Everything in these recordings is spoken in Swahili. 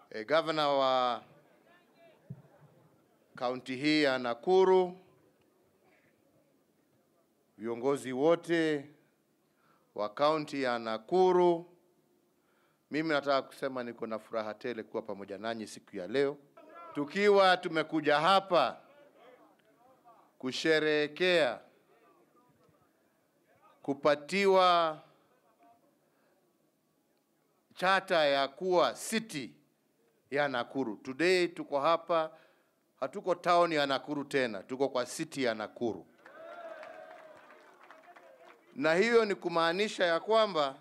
E, gavana wa kaunti hii ya Nakuru, viongozi wote wa kaunti ya Nakuru, mimi nataka kusema niko na furaha tele kuwa pamoja nanyi siku ya leo, tukiwa tumekuja hapa kusherehekea kupatiwa chata ya kuwa city ya Nakuru. Today tuko hapa, hatuko town ya Nakuru tena, tuko kwa city ya Nakuru, na hiyo ni kumaanisha ya kwamba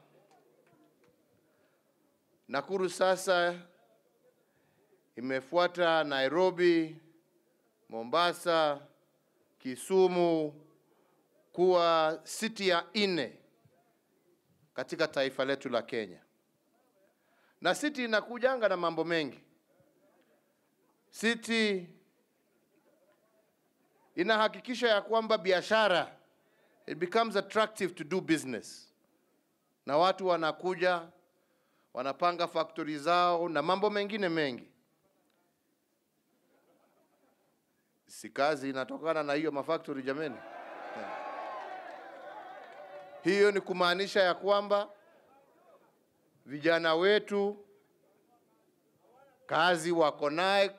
Nakuru sasa imefuata Nairobi, Mombasa, Kisumu kuwa city ya nne katika taifa letu la Kenya. Na city inakujanga na mambo mengi. City inahakikisha ya kwamba biashara it becomes attractive to do business, na watu wanakuja wanapanga factory zao na mambo mengine mengi. Si kazi inatokana na hiyo mafactory jameni? Hiyo ni kumaanisha ya kwamba vijana wetu kazi wako naye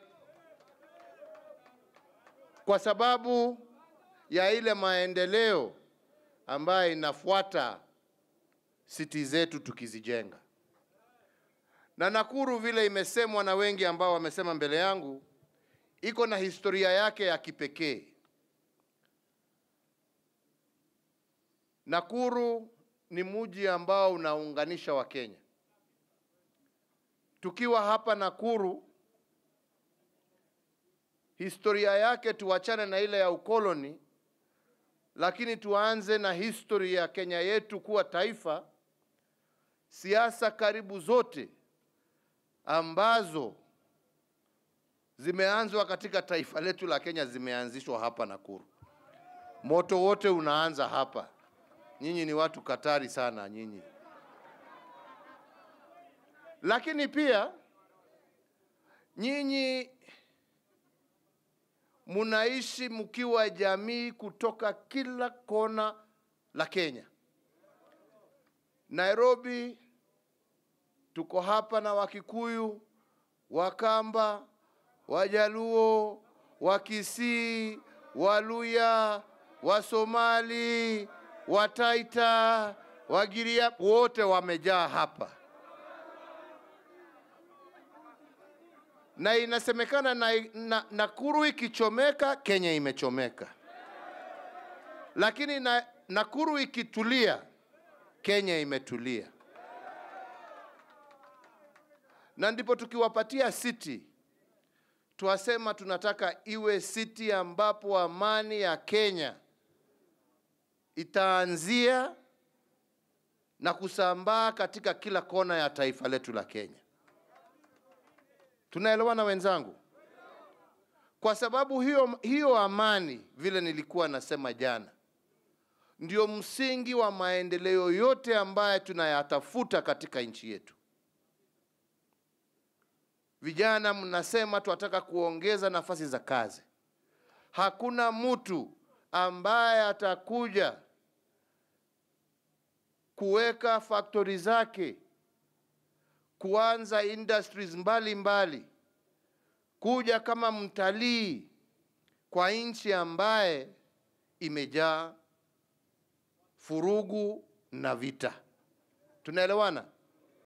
kwa sababu ya ile maendeleo ambayo inafuata siti zetu tukizijenga. Na Nakuru vile imesemwa na wengi ambao wamesema mbele yangu, iko na historia yake ya kipekee. Nakuru ni mji ambao unaunganisha Wakenya. Tukiwa hapa Nakuru, historia yake tuachane na ile ya ukoloni, lakini tuanze na historia ya Kenya yetu kuwa taifa. Siasa karibu zote ambazo zimeanzwa katika taifa letu la Kenya zimeanzishwa hapa Nakuru. Moto wote unaanza hapa. Nyinyi ni watu katari sana nyinyi. Lakini pia nyinyi munaishi mkiwa jamii kutoka kila kona la Kenya. Nairobi tuko hapa na Wakikuyu, Wakamba, Wajaluo, Wakisii, Waluya, Wasomali, Wataita, Wagiria wote wamejaa hapa, na inasemekana na, na, Nakuru ikichomeka Kenya imechomeka, lakini na, Nakuru ikitulia Kenya imetulia, na ndipo tukiwapatia city twasema tunataka iwe city ambapo amani ya Kenya itaanzia na kusambaa katika kila kona ya taifa letu la Kenya. Tunaelewana wenzangu? Kwa sababu hiyo, hiyo amani vile nilikuwa nasema jana, ndio msingi wa maendeleo yote ambayo tunayatafuta katika nchi yetu. Vijana mnasema tunataka kuongeza nafasi za kazi. Hakuna mtu ambaye atakuja kuweka factory zake, kuanza industries mbalimbali mbali, kuja kama mtalii kwa nchi ambaye imejaa furugu na vita. Tunaelewana?